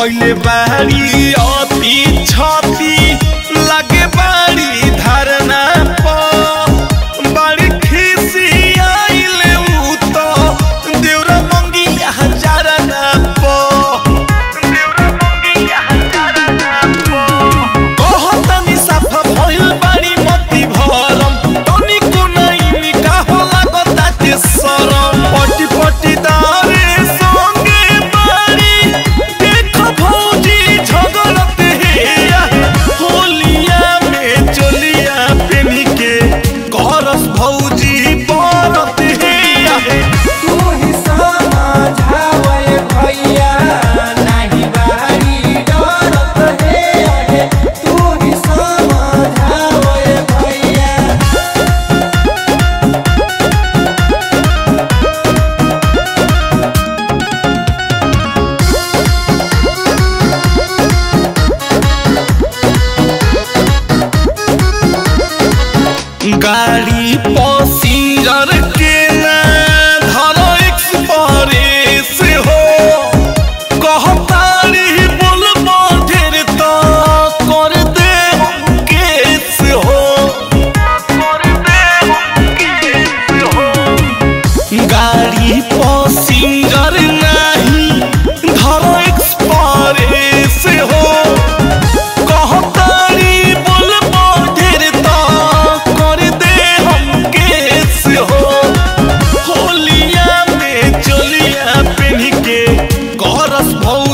कइले बाड़ी अति छति लागे बाड़ी धारणा प बाड़ी खिसी आइले उ त देउरा मंगिया हजारना प देउरा मंगिया हजारना प कहतनी साफा भइल बाड़ी मति भरम तनिको नाइ का होला गताते सरम पटी पटी दारे संगे बाड़ी देख भौजी झगड़त हेया होलिया में चलिया पेनी के करस भौजी बरत हेया तू ही समझावे भैया नाही बारी डरत हे आहे तू ही समझावे भैया गाड़ी पसिंजर के ना धरो एक्सप्रेस हो कहतारी बोल ढेर तो कर दे हम केस हो कर दे हम केस हो गाड़ी पसिंजर नहीं धरो एक्सप्रेस हो कहतारी बोल ढेर तो कर दे हम केस हो होलिया में चलिया पेन्ह के करस भौ